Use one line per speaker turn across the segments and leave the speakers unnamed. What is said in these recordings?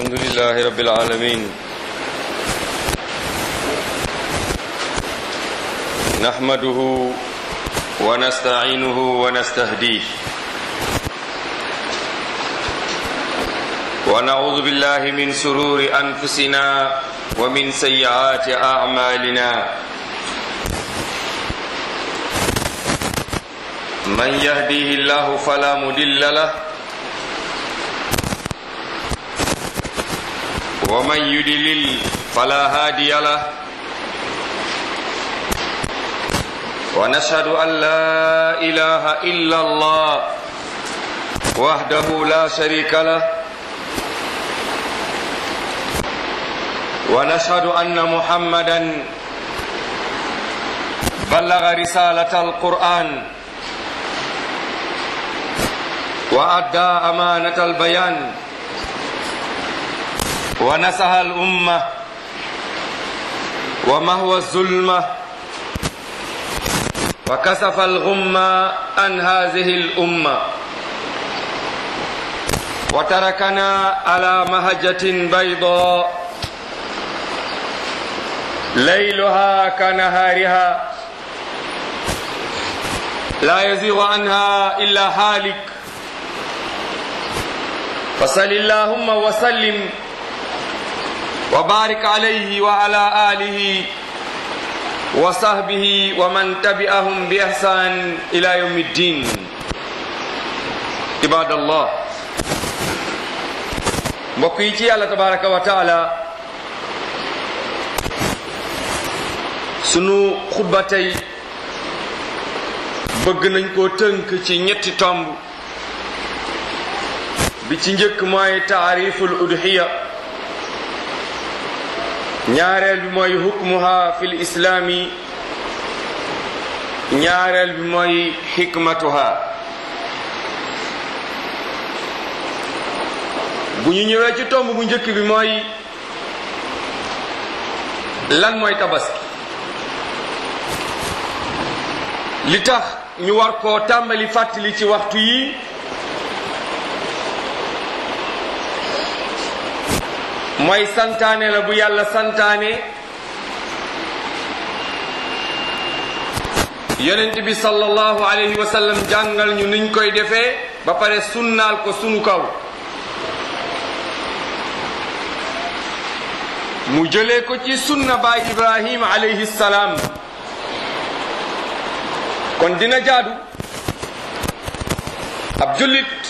الحمد لله رب العالمين نحمده ونستعينه ونستهديه ونعوذ بالله من سرور أنفسنا ومن سيئات أعمالنا من يهديه الله فلا مضل له ومن يدلل فلا هادي له ونشهد أن لا إله إلا الله وحده لا شريك له ونشهد أن محمدا بلغ رسالة القرآن وأدى أمانة البيان ونسح الأمة ومهو الظلمة وكسف الغمة عن هذه الأمة وتركنا على مهجة بيضاء ليلها كنهارها لا يزيغ عنها إلا هالك فصل اللهم وسلم وبارك عليه وعلى آله وصحبه ومن تبعهم بإحسان إلى يوم الدين عباد الله mbokk yi ci yàlla tabaraka wa taala sunu xutba tey bëgg nañ koo tënk ci ñetti tomb bi ci njëkk mooy taariful udhiya ñaareel bi mooy hukmuha fi lislaami ñaareel bi mooy xikmatuha bu ñu ñëwee ci tomb bu njëkk bi mooy lan mooy tabaski li tax ñu war koo tàmbali fàttali ci waxtu yi mooy santaane la bu yàlla santaane yonent bi sallallahu alayhi wa sallam jàngal ñu niñ koy defee ba pare sunnaal ko sunu kaw mu jëlee ko ci sunna baay ibrahim alayhi salaam kon dina jaadu ab jullit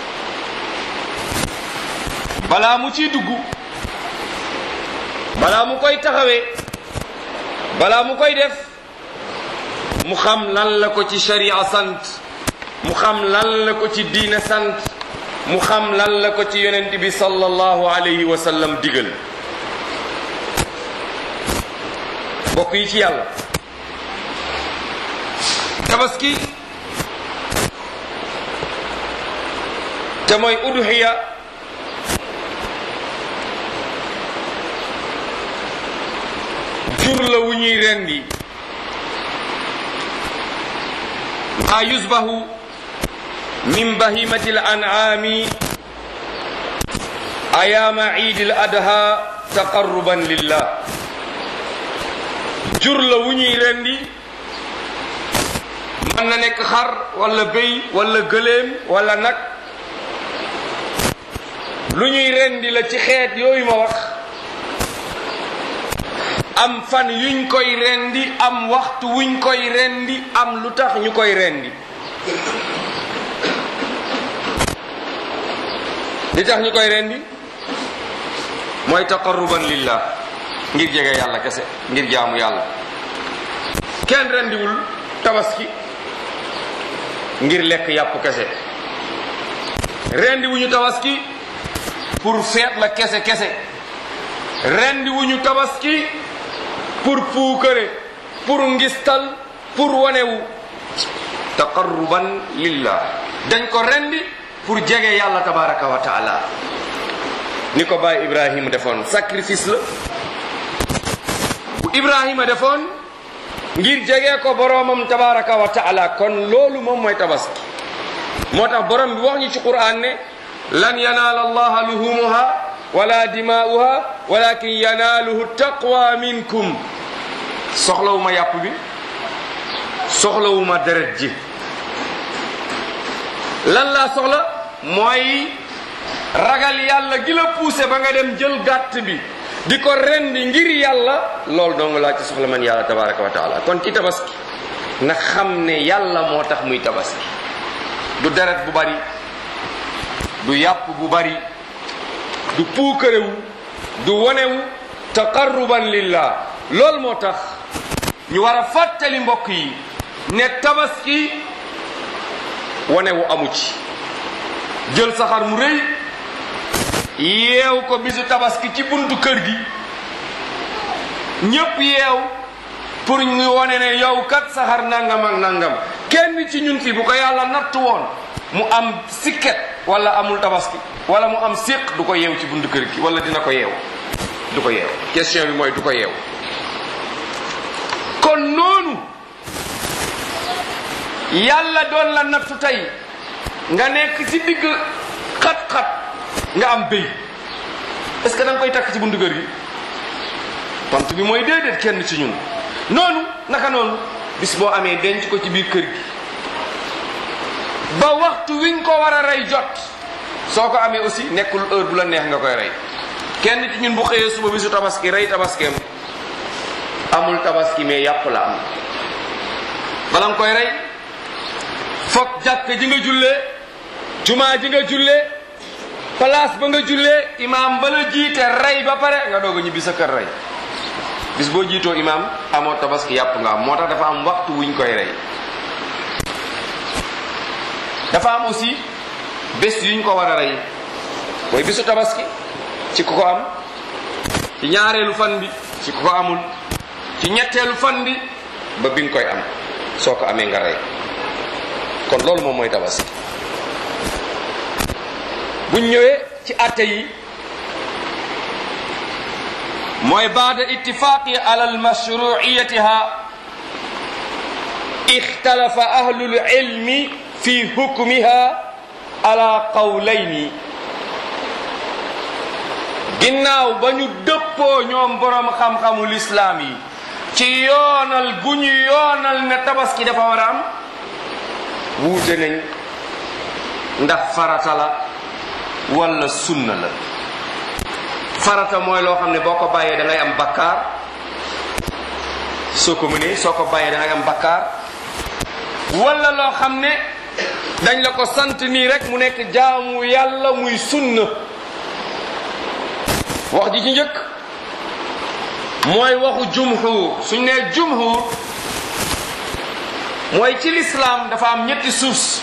balaa mu ciy dugg balaa mu koy taxawee balaa mu koy def mu xam lan la ko ci sharia sant mu xam lan la ko ci diina sant mu xam lan la ko ci yonent bi sallallahu alayhi wa sallam digal bokk yi ci yàlla tabaski te mooy udhiya jur la wu ñuy rendi ma yusbahu min bahimati l an'ami ayaama iid l adha taqarruban lillah jur la wu ñuy rendi mën na nekk xar wala béy wala gëléem wala nag lu ñuy rendi la ci xeet yooyu ma wax am fan yuñ koy rendi am waxtu wuñ koy rendi am lu tax ñu koy rendi li tax ñu koy rendi mooy taqarruban lillah ngir jege yàlla kese ngir jaamu yàlla kenn rendiwul tabaski ngir lekk yàpp kese rendi wuñu tabaski pour feet la kese kese rendi wuñu tabaski pour puukare pour ngistal pour wanewu taqarruban lillah dañ ko rendi pour jege yàlla tabaraka wa taala ni ko baay ibrahima defoon sacrifice la bu ibrahima defoon ngir jege ko boroomam tabaraka wa taala kon loolu moom mooy tabaski moo tax borom bi wax ñu ci qur'an ne lan yanaala allaha luhumuha wala dimaa'uha walakin yanaaluhu taqwa minkum soxlawuma yàpp bi soxlawuma deret ji lan laa soxla mooy ragal yàlla gi la poussé ba nga dem jël gàtt bi di ko rendi ngir yàlla loolu dong laa ci soxla man yàlla tabaraka wa taala kon ki tabaski na xam ne yàlla moo tax muy tabaski du deret bu bari du yàpp bu bari du puukarewu du wonewu taqarruban lillah loolu moo tax ñu war a fàttali mbokk yi ne tabaski wonewu amu ci jël saxar mu rëy yeew ko bisu tabaski ci buntu kër gi ñépp yeew pour ñu wone ne yow kat saxar nangam ak nangam kenn ci ñun fii bu ko yàlla natt woon mu am sikket wala amul tabaski wala mu am séq du ko yeew ci buntu kër gi wala dina ko yeew du ko yeew question bi mooy du ko yeew kon noonu yàlla doon la nattu tey nga nekk ci digg xat-xat nga am béy est-ce que da nga koy takk ci buntu kër gi tontu bi mooy déedéet kenn ci ñun noonu naka noonu bis boo amee denc ko ci biir kër gi ba waxtu wiñ ko war a rey jot soo ko amee aussi nekkul heure bu la neex nga koy rey kenn ci ñun bu xëyee suba bisu tabaski rey tabaskeem amul tabaski mais yàpp la am bala nga koy rey foog jàkk ji nga jullee jumaa ji nga jullee place ba nga jullee imaam ba la jiite rey ba pare nga doog a ñibbi sa kër rey bis boo jiitoo imaam amoo tabaski yàpp nga am moo tax dafa am waxtu wuñ koy rey dafa am aussi bés yuñ ko war a rey mooy bisu tabaski ci ku ko am ci ñaareelu fan bi ci ku ko amul ci ñetteelu fan bi ba bi nga koy am soo ko amee nga rey kon loolu moom mooy tabaski buñ ñëwee ci atte yi mooy baada ittifaqi ala almashruiyatiha ixtalafa ahlu lilmi fi hukmiha ala qawlayni ginnaaw ba ñu dëppoo ñoom borom xam-xamu lislaam yi ci yoonal gu ñu yoonal ne tabaski dafa war a am wuute nañ ndax farata la wala sunna la farata mooy loo xam ne boo ko bàyyee da ngay am bakkaar soo ko mënee soo ko bàyyee da ngay am bakkaar wala loo xam ne dañ la ko sant nii rek mu nekk jaamu yàlla muy sunna wax ji ci njëkk mooy waxu jumhur suñ nee jumhur mooy ci lislaam dafa am ñetti suus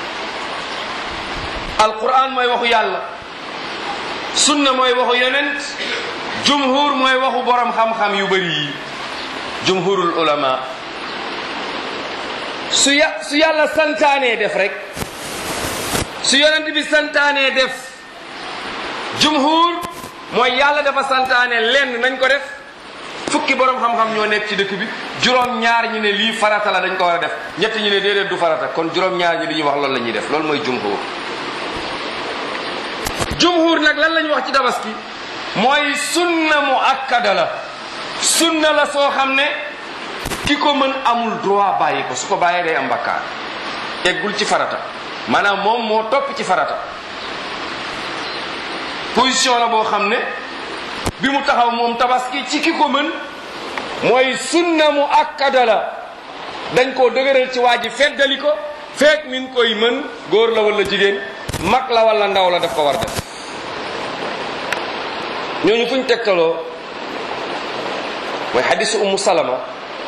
alquran mooy waxu yàlla sunna mooy waxu yonent jumhur mooy waxu borom xam-xam yu bëri yi jumhurul ulama su ya su yàlla santaanee def rek su yonent bi santaanee def jumhur mooy yàlla dafa santaane lenn nañ ko def fukki borom xam-xam ñoo nekk ci dëkk bi juróom ñaar ñi ne lii farata la dañ ko war a def ñett ñi ne déedéet du farata kon juróom ñaar ñi li ñuy wax loolu la ñuy def loolu mooy jumhur jumhur nag lan la ñu wax ci tabaski mooy sunna mu akkada la sunna la soo xam ne ki ko mën amul droit bàyyi ko su ko bàyyee day am bakkaar eggul ci farata maanaam moom moo topp ci farata position la boo xam ne bi mu taxaw moom tabaski ci ki ko mën mooy sunna mu akkada la dañ koo dëgëral ci waa ji feddali ko feek min koy mën góor la wala jigéen mag la wala ndaw la daf ko war def ñooñu fuñ tegtaloo mooy xadisu ummu salama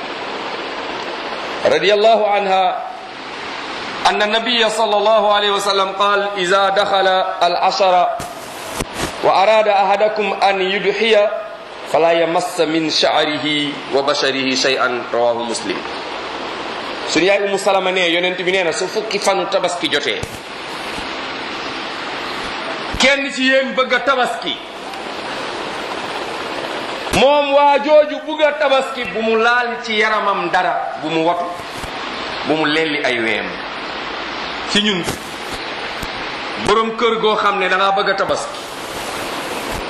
radiyallahu anha أن النبي صلى الله عليه وسلم قال إذا دخل العشر وأراد أحدكم أن يضحي فلا يمس من شعره وبشره شيئا رواه مسلم suñu yaay umu salama ne yonent bi nee na su fukki fanu tabaski jotee kenn ci yéen bëgg a tabaski moom waa jooju bëgg a tabaski bu mu laal ci yaramam dara bu mu watu bu mu lelli ay weem ci ñun borom kër goo xam ne da ngaa bëgg a tabaski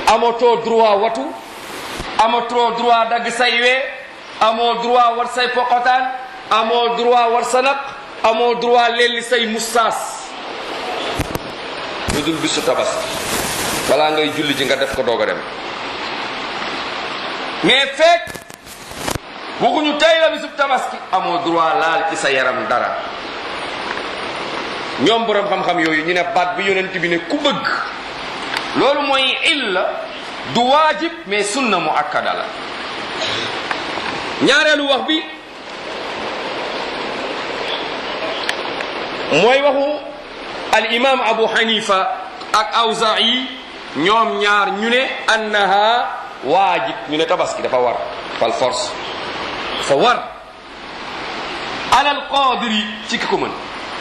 amatoo droit watu amatoo droit dagg say wee amoo droit war say poqotaan amoo droit war sa naq amoo droit lelli say mustaas lu dul bisu tabaski balaa ngay julli ji nga def ko doog a dem mais fekk waxuñu tey la bisu tabaski amoo droit laal ci sa yaram dara ñoom borom xam-xam yooyu ñu ne baat bi yonent bi ne ku bëgg loolu mooy illa du waajib mais sunna mu akkada la ñaareelu wax bi mooy waxu al imam abu hanifa ak awzaa'i ñoom ñaar ñu ne annaha waajib ñu ne tabaski dafa war fal force dafa war alal qadiri ci ki ko mën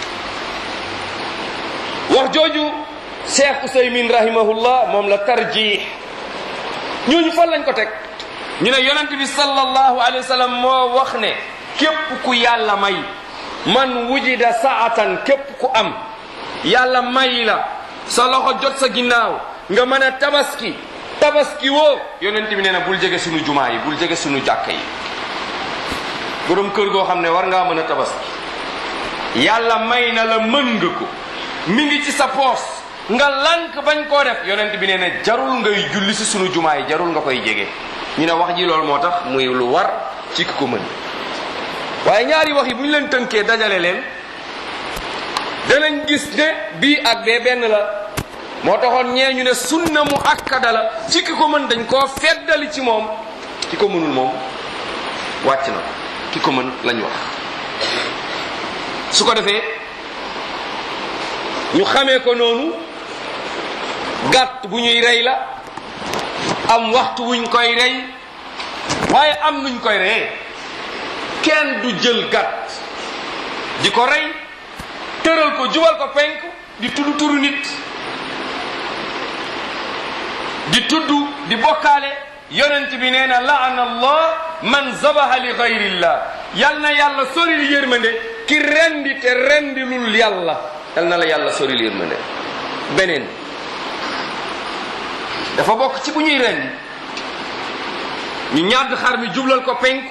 wax jooju cheikh usaymin rahimahullah moom la tarjih ñooñu fan lañ ko teg ñu ne yonent bi sallallahu alayhi wa sallam moo wax ne képp ku yàlla may man wujida saatan képp ku am yàlla may la sa loxo jot sa ginnaaw nga mën a tabaski tabaski woo yonent bi nee na bul jege sunu jumaa yi bul jege sunu jàkka yi borom kër goo xam ne war ngaa mën a tabaski yàlla may na la mën nga ko mi ngi ci sa poos nga lank bañ koo def yonent bi nee na jarul ngay julli si sunu jumaa yi jarul nga koy jege ñu ne wax ji loolu moo tax muy lu war ci ki ko mën waaye ñaari wax yi bu ñu leen tënkee dajale leen danañ gis ne bii ak bee benn la moo taxoon ñee ñu ne sunna mu akkada la ci ki ko mën dañ koo feddali ci moom ki ko mënul moom wàcc na ki ko mën lañ wax su ko defee ñu xamee ko noonu gàtt bu ñuy rey la am waxtu wuñ koy rey waaye am nuñ koy reyee kenn du jël gàtt di ko rey tëral ko jubal ko penk di tudd turu nit di tudd di bokkaale yonent bi nee na laana allah man zabaha li gayrillah yal na yàlla soril yërmande ki rendi te rendilul yàlla yal na la yàlla soril yërmande beneen dafa bokk ci bu ñuy rendi ñu ñàdd xar mi jublal ko penk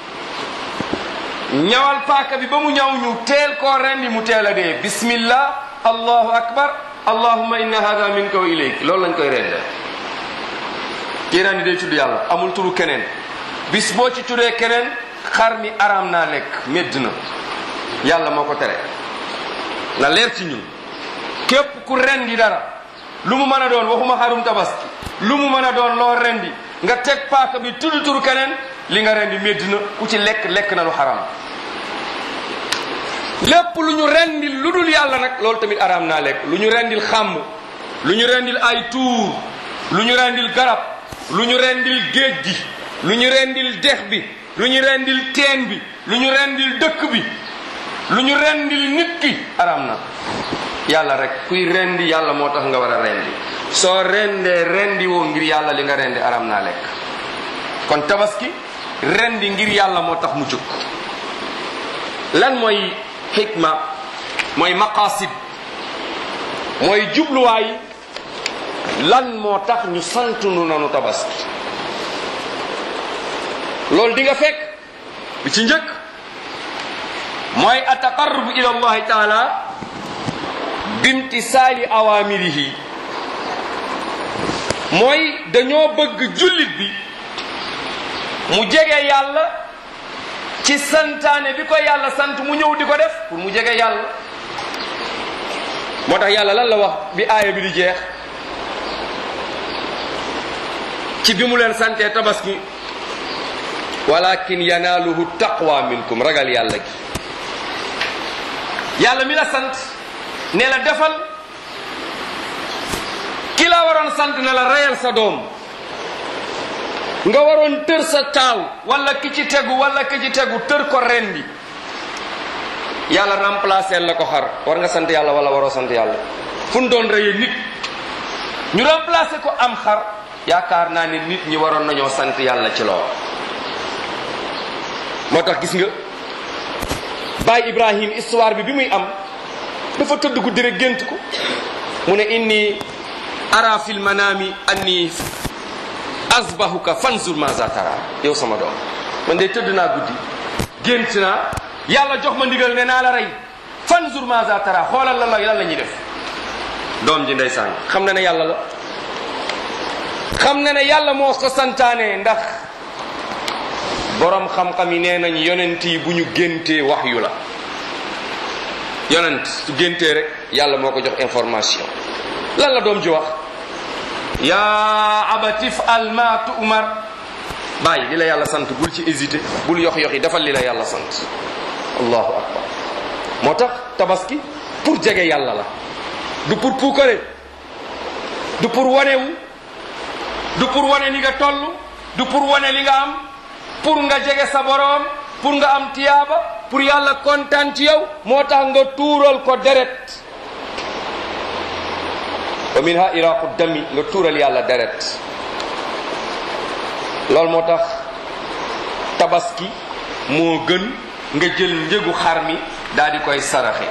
ñawal paaka bi ba mu ñaw ñu teel koo rendi mu teel a dee bismillah allahu akbar allahumma inna hada minka wa ilayk loolu lañ koy rendee kii rendi day tudd yàlla amul turu keneen bis boo ci tuddee keneen xar mi araam naa lekk médd na yàlla moo ko tere na leer ci ñun képp ku rendi dara lu mu mën a doon waxuma xarum tabaski lu mu mën a doon loo rendi nga teg paaka bi tudd turu keneen li nga rendi médd na ku ci lekk lekk na lu xaram lépp lu ñu rendil lu dul yàlla nag loolu tamit araam naa lekk lu ñu rendil xàmb lu ñu rendil ay tuur lu ñu rendil garab lu ñu rendil géej gi lu ñu rendil dex bi lu ñu rendil teen bi lu ñu rendil dëkk bi lu ñu rendil nit ki araam na yàlla rek kuy rendi yàlla moo tax nga war a rendi soo rendee rendi woo ngir yàlla li nga rendi araam naa lekk kon tabaski rendi ngir yàlla moo tax mu jóg lan mooy xikma mooy maqasid mooy jubluwaay lan moo tax ñu sant nu nanu tabaski loolu di nga fekk bi ci njëkk mooy ataqarrub ila allahi taala bimtisaali awamirihi mooy dañoo bëgg jullit bi mu jege yàlla ci santaane bi ko yàlla sant mu ñëw di ko def pour mu jege yàlla moo tax yàlla lan la wax bi aaya bi di jeex ci bi mu leen santee tabaski walakin yanaaluhu taqwa minkum ragal yàlla gi yàlla mi la sant ne la defal ki la waroon sant ne la reyal sa doom nga waroon tër sa taaw wala ki ci tegu wala ki ci tegu tër ko rendi yàlla remplacer la ko xar war nga sant yàlla wala waroo sant yàlla fu ñu doon reyee nit ñu remplacer ko am xar yaakaar naa ne nit ñi waroon nañoo sant yàlla ci lool moo tax gis nga baay Ibrahim histoire bi bi muy am dafa tëdd guddi rek gént ko mu ne inni ara fil manami anni asbahuka fanzur maza tara yow sama doom man de tëdd naa guddi gént naa yàlla jox ma ndigal ne naa la rey fanzur maza tara xoolal lan la lan la ñuy def doom ji ndeysaan xam na ne yàlla la xam na ne yàlla moo ko santaane ndax borom xam-xam yi nee nañ yonent yi bu ñu géntee wax yu la yonent su géntee rek yàlla moo ko jox information lan la doom ji wax yaa abatif al ma tu'mar bàyyi li la yàlla sant bul ci hésité bul yox yox yi defal li la yàlla sant allahu akbar moo tax tabaski pour jege yàlla la du pour puukare du pour wanewu du pour wane ni nga toll du pour wane li nga am pour nga jege sa boroom pour nga am tiyaaba pour yàlla kontaan ci yow moo tax nga tuural ko deret wa minha iraqu dami nga tuural yàlla deret loolu moo tax tabaski moo gën nga jël njëgu xar mi daal di koy saraxe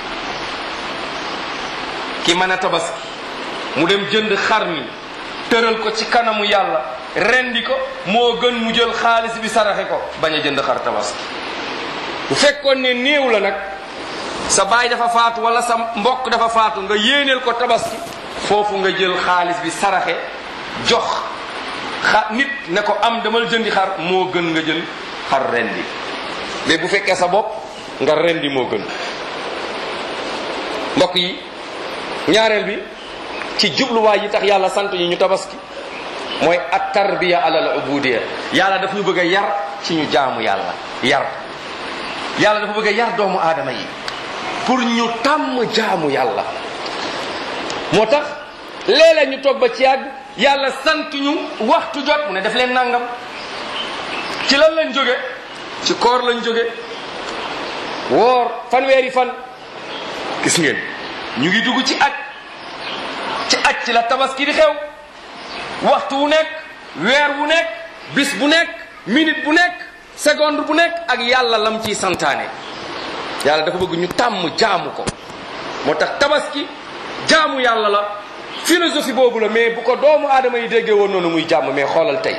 ki mën a tabaski mu dem jënd xar mi tëral ko ci kanamu yàlla rendi ko moo gën mu jël xaalis bi saraxe ko bañ a jënd xar tabaski bu fekkoon ne néew la nag sa baay dafa faatu wala sa mbokk dafa faatu nga yéeneel ko tabaski foofu nga jël xaalis bi saraxe jox xa nit ne ko am damal jëndi xar moo gën nga jël xar rendi mais bu fekkee sa bopp nga rendi moo gën mbokk yi ñaareel bi ci jubluwaay yi tax yàlla sant ñu ñu tabaski mooy at tarbiya alal ubudiya yàlla daf ñu bëgg a yar ci ñu jaamu yàlla yar yàlla dafa bëgg a yar doomu aadama yi pour ñu tàmm jaamu yàlla moo tax léeg-léeg ñu toog ba ci yàgg yàlla sant ñu waxtu jot mu ne def leen nangam ci lan lañ jóge ci koor lañ jóge woor fanweeri fan gis ngeen ñu ngi dugg ci aj ci aj ci la tabaski di xew waxtu wu nekk weer wu nekk bis bu nekk minute bu nekk seconde bu nekk ak yàlla lam ciy santaane yàlla dafa bëgg ñu tàmm jaamu ko moo tax tabaski jaamu yàlla la philosophie boobu la mais bu ko doomu aadama yi déggee woon noonu muy jàmm mais xoolal tey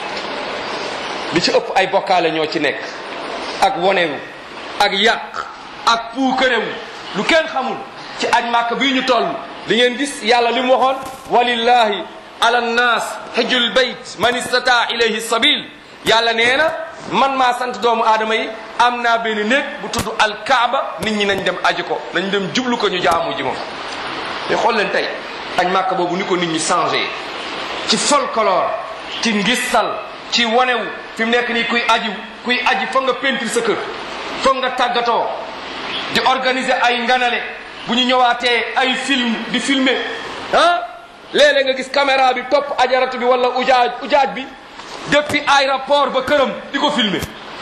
li ci ëpp ay bokkaale ñoo ci nekk ak wonewu ak yàq ak puukarewu lu kenn xamul ci aj màkk bii ñu toll li ngeen gis yàlla li mu waxoon walillahi ala nnaas hajjul bayt man istata ilayhi sabil yàlla nee na man maa sant doomu aadama yi am naa benn néeg bu tudd alkaaba nit ñi nañ dem aji ko nañ dem jublu ko ñu jaamu ji ma fa mais xool leen tey añ màkk boobu ni ko nit ñi changé ci folklore ci ngissal ci wanewu fi mu nekk nii kuy aji kuy aji foog nga peinture sa kër foog nga tàggatoo di organiser ay nganale bu ñu ñëwaatee ay film di filmer ah léeg-léeg nga gis caméra bi topp ajaratu bi wala ujaaj ujaaj bi depuis aéroport ba këram di ko filmer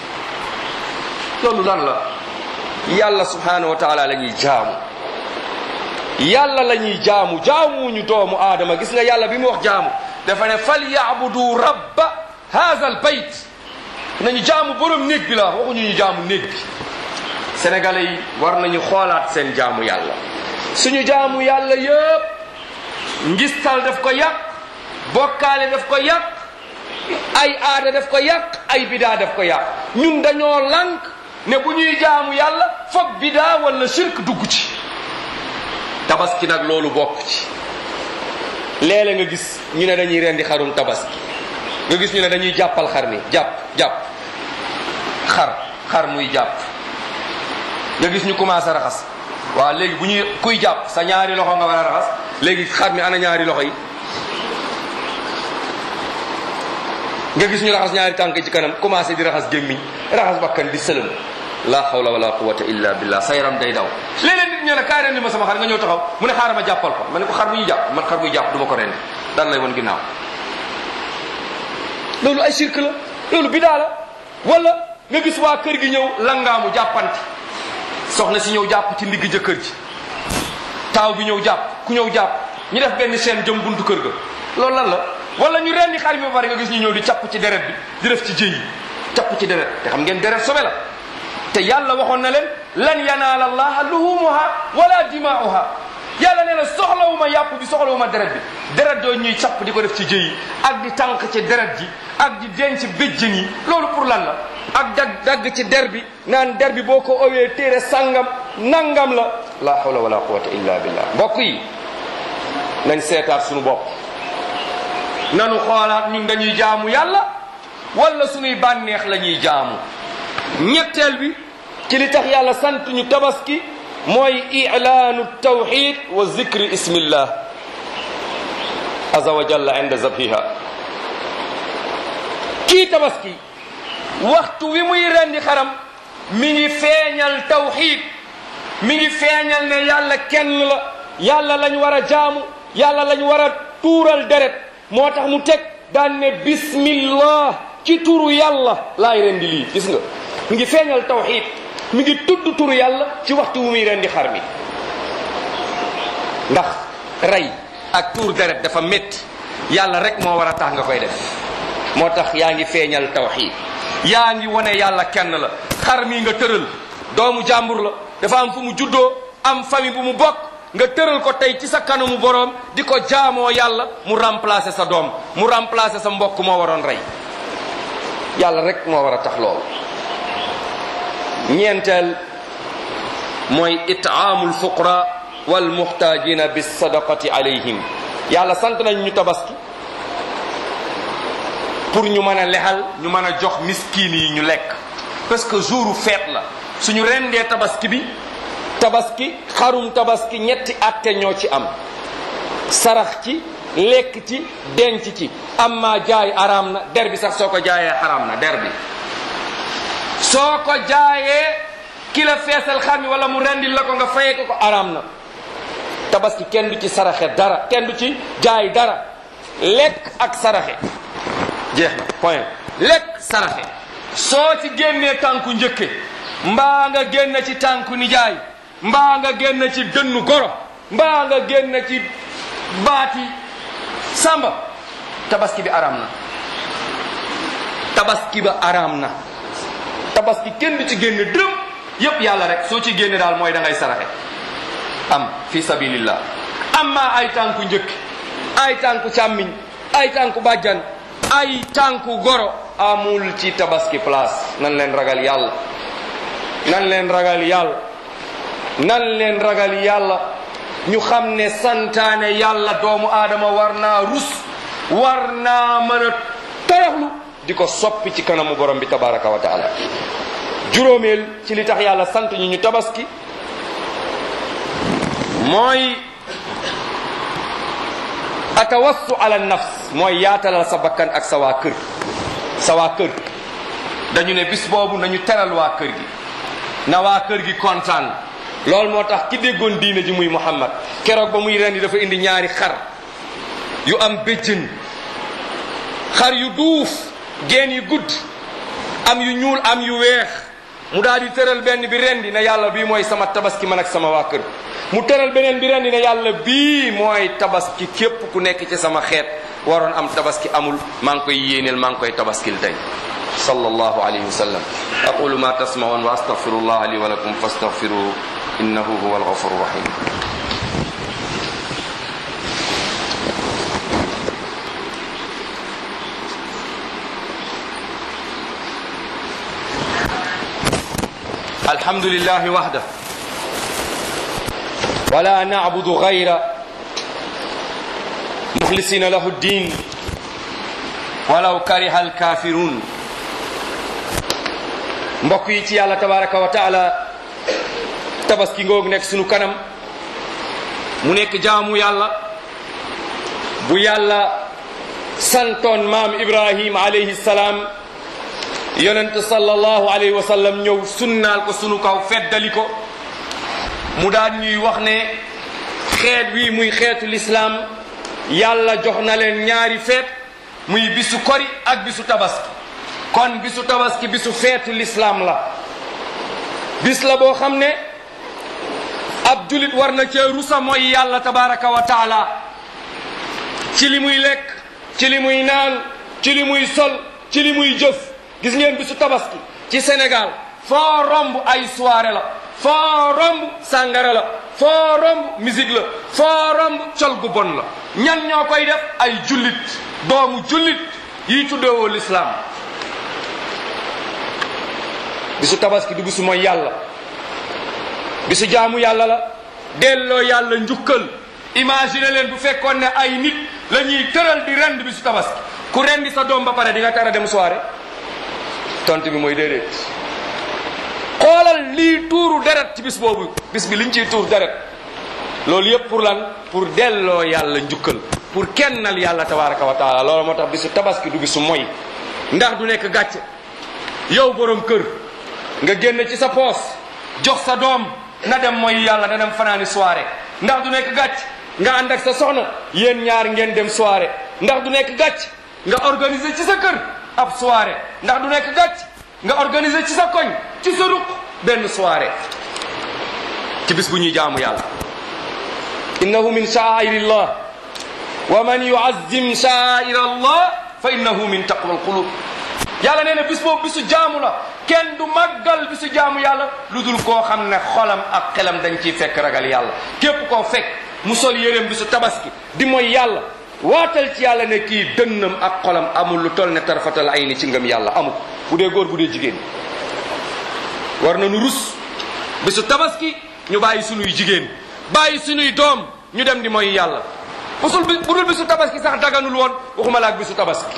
loolu lan la yàlla subhanahu wa taala la ñuy jaamu yàlla la ñuy jaamu jaamuñu doomu aadama gis nga yàlla bi mu wax jaamu dafa ne fal yaabudu rabba haza al bayt nañu jaamu borom néeg bi la waxuñu ñu jaamu néeg bi sénégalais yi war nañu xoolaat seen jaamu yàlla suñu jaamu yàlla yëpp ngistal daf ko yàq bokkaale daf ko yàq ay aada daf ko yàq ay bidaa daf ko yàq ñun dañoo lànk ne bu ñuy jaamu yàlla foog bidaa wala shirk dugg ci tabaski nag loolu bokk ci léeg-léeg nga gis ñu ne dañuy rendi xarum tabaski nga gis ñu ne dañuy jàppal xar mi jàpp jàpp xar xar muy jàpp nga gis ñu commencé raxas waaw léegi bu ñuy kuy jàpp sa ñaari loxo nga war a raxas léegi xar mi ana ñaari loxo yi nga gis ñu raxas ñaari tànk ci kanam commencé di raxas gémmiñ raxas bakkan di sëlëm la hawla wala quwwata illa billah sa yaram day daw léeg-léeg nit ñe ne kaay rendi ma sama xar nga ñëw taxaw mu ne xaaral ma jàppal ko ma ne ko xar bu ñu jàpp man xar buy jàpp du ma ko rendi daan lay won ginnaaw loolu ay shirk la loolu bidaa la wala nga gis waa kër gi ñëw langaamu jàppante soxna si ñëw jàpp ci ndigg jëkkër ji taaw bi ñëw jàpp ku ñëw jàpp ñu def benn chaîne jëm buntu kër ga loolu lan la wala ñu rendi xar mi ba pare nga gis ñu ñëw di capp ci deret bi di def ci jëy yi capp ci deret te xam ngeen deret sobe la te yàlla waxoon na leen lan yanaala allaha luhumuha wala dimaa'uha yàlla nee na soxlawuma yàpp bi soxlawuma deret bi deret doo ñuy capp di ko def ci jëyi ak di tànk ci deret ji ak di denc béjjën yi loolu pour lan la ak dag dagg ci der bi naan der bi boo ko owee téere sangam nangam la la hawla wala quwwata illa billah mbokk yi nañ seetaat suñu bopp nanu xoolaat ñun dañuy jaamu yàlla wala suñuy bànneex la ñuy jaamu ñetteel bi ci li tax yàlla sant ñu tabaski mooy ilaanu tawxid wa zikri ismillah aza wa jalla inda zabhiha kii tabaski waxtu wi muy rendi xaram mi ngi feeñal tawxid mi ngi feeñal ne yàlla kenn la yàlla lañ war a jaamu yàlla lañ war a tuural deret moo tax mu teg daan ne bismillah ci turu yàlla laay rendi lii gis nga mi ngi feeñal tawxid mi ngi tudd turu yàlla ci waxtu wu muy rendi xar mi ndax rey ak tuur deret dafa métti yàlla rek moo war a tax nga koy def moo tax yaa ngi feeñal tawxid yaa ngi wane yàlla kenn la xar mi nga tëral doomu jàmbur la dafa am fu mu juddoo am famille bu mu bokk nga tëral ko tey ci sa kanamu boroom di ko jaamoo yàlla mu remplacer sa doom mu remplacer sa mbokk moo waroon rey yàlla rek moo war a tax loolu ñeenteel mooy itaamul fuqara wal muhtajina bis sadaqati alayhim yàlla sant nañ ñu tabaski pour ñu mën a lexal ñu mën a jox miskin yi ñu lekk parce que jouru feet la suñu rendee tabaski bi tabaski xarum tabaski ñetti atte ñoo ci am sarax ci lekk ci denc ci amma jaay araam na der bi sax soo ko jaayee araam na der bi soo ko jaayee ki la feesal xar mi wala mu rendil la ko nga fayee ko ko araam na tabaski kenn du ci saraxe dara kenn du ci jaay dara lekk ak saraxe jeex na point lekk saraxe soo ci génnee tànku njëkke mbaa nga génn ci tànku nijaay mbaa nga génn ci dënnu goro mbaa nga génn ci baati samba tabaski bi araam na tabaski ba araam na tabaski kenn du ci génne dërëm yépp yàlla rek soo ci génne daal mooy da ngay saraxe am fi sabilillah amma ay tànku njëkk ay tànku càmmiñ ay tànku bàjjan ay tànku goro amul ci tabaski place nan leen ragal yàlla nan leen ragal yàlla nan leen ragal yàlla ñu xam ne santaane yàlla doomu aadama war naa rus war naa mën a toroxlu di ko soppi ci kanamu borom bi tabaraka wa taala juróomeel ci li tax yàlla sant ñu ñu tabaski mooy atawassu ala nafs mooy yaatalal sa bakkan ak sa waa kër sa waa kër dañu ne bis boobu nañu teral waa kër gi na waa kër gi kontaan loolu moo tax ki déggoon diine ji muy Muhammad keroog ba muy rendi dafa indi ñaari xar yu am béjjën xar yu duuf geen yu gudd am yu ñuul am yu weex mu daal di tëral benn bi rendi na yàlla bii mooy sama tabaski man ak sama waa kër mu tëral beneen bi rendi na yàlla bii mooy tabaski képp ku nekk ci sama xeet waroon am tabaski amul maa ngi koy yéeneel maa ngi koy tabaskil tey sallallahu alayhi wa sallam aqulu ma tasmaun wa astaghfirullah li wa lakum fastaghfiruhu innahu huwa alghafuru rahim الحمد لله وحده ولا نعبد غيره مخلصين له الدين ولو كره الكافرون mbokk yi ci yàlla tabaraka wa taala tabaski ngoog nekk sunu kanam mu nekk jaamu yàlla bu yàlla santoon maam ibrahim alayhi salaam yonent sallallahu alayhi wa sallam ñëw sunnaal ko sunu kaw feddali ko mu daan ñuy wax ne xeet wi muy xeetu lislaam yàlla jox na leen ñaari feet muy bisu kori ak bisu tabaski kon bisu tabaski bisu feetu lislaam la bis la boo xam ne ab julit war na cee rusa mooy yàlla tabaraka wa taala ci li muy lekk ci li muy naan ci li muy sol ci li muy jëf gis ngeen bisu tabaski ci Sénégal foo romb ay soirée la foo romb sàngara la foo romb musique la foo romb col gu bon la ñan ñoo koy def ay jullit doomu jullit yi tuddewoo lislaam bisu tabaski du bisu mooy yàlla bisu jaamu yàlla la delloo yàlla njukkal imagine leen bu fekkoon ne ay nit la ñuy tëral di rend bisu tabaski ku rendi sa doom ba pare di nga tara dem soirée tontu bi mooy déedéet xoolal lii tuuru deret ci bis boobu bis bi liñ ciy tuur deret loolu yëpp pour lan pour delloo yàlla njukkal pour kennal yàlla tabaraka wa taala loolu moo tax bisu tabaski du bisu moy ndax du nekk gàcce yow borom kër nga génn ci sa poos jox sa doom na dem mooy yàlla na dem fanaani soirée ndax du nekk gàcc nga ànd ak sa soxna yéen ñaar ngeen dem soirée ndax du nekk gàcc nga organiser ci sa kër ab soirée ndax du nekk gàcc nga organiser ci sa koñ ci sa ruq benn soirée ci bis bu ñuy jaamu yàlla innahu min sha'airillah wa man yu'azzim sha'air allah fa innahu min taqwa alqulub yàlla nee na bis boobu bisu jaamu la kenn du màggal bisu jaamu yàlla lu dul koo xam ne xolam ak xelam dañ ciy fekk ragal yàlla képp koo fekk mu sol yéreem bisu tabaski di mooy yàlla waatal ci yàlla ne kii dënnam ak xolam amul lu toll ne tarfatal ay ni ci ngëm yàlla amul bu dee góor bu dee jigéen war nañu rus bisu tabaski ñu bàyyi sunuy jigéen bàyyi sunuy doom ñu dem di mooy yàlla busul bi bu dul bisu tabaski sax daganul woon waxuma la ak bisu tabaski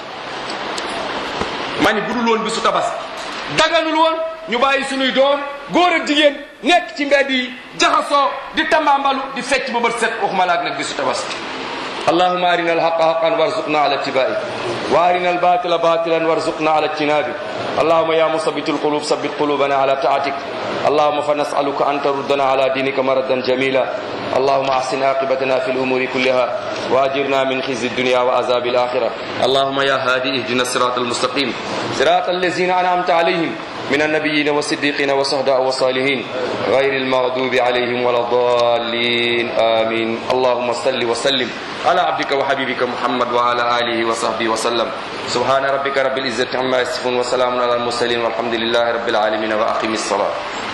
ma ni bu dul woon bisu tabaski daganul woon ñu bàyyi sunuy doom góor ak jigéen nekk ci mbedd yi jaxasoo di tambaambalu di fecc ba bët set waxuma la ak nag bisu tabaski اللهم أرنا الحق حقا وارزقنا على اتباعه وأرنا الباطل باطلا وارزقنا على اجتنابه اللهم يا مثبت القلوب ثبت قلوبنا على طاعتك اللهم فنسألك أن تردنا على دينك مردا جميلا اللهم أحسن عاقبتنا في الأمور كلها وأجرنا من خزي الدنيا وعذاب الآخرة اللهم يا هادي اهدنا الصراط المستقيم صراط الذين أنعمت عليهم من النبيين والصديقين والصهداء والصالحين غير المغضوب عليهم ولا الضالين آمين اللهم صل وسلم على عبدك وحبيبك محمد وعلى آله وصحبه وسلم سبحان ربك رب العزة عما يصفون وسلام على المرسلين والحمد لله رب العالمين وأقم الصلاة